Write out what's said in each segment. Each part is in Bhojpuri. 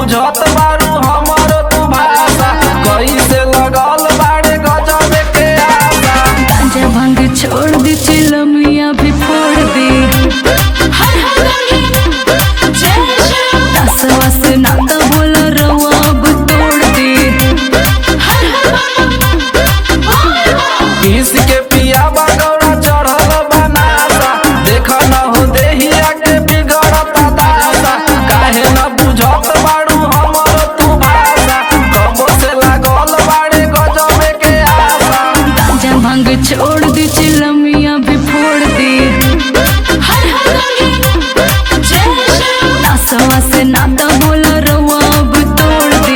बुझत बारू हमर तू भाषा कैसे लगल बाड़े गजब के आशा गांजा भांग छोड़ दी चिलमिया भी फोड़ दी नसवा से नाता बोला रवा अब तोड़ दी पीस के पिया बगौरा चढ़ल बनासा देख न हो देहिया के बिगड़ता दासा काहे न बुझत बाड़ू हमर तू भाषा कबो से लागल बाड़े गजब के आशा गांजा भांग छोड़ दी चिलमिया भी फोड़ दी नसवा से नाता बोला रवा अब तोड़ दी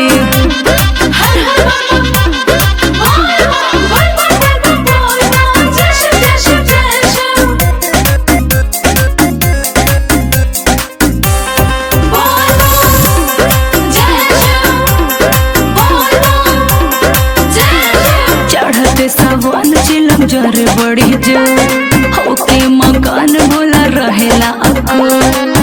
चढ़ते सावन चिलम जर बड़ी जो होके मकान बोला रहेला अको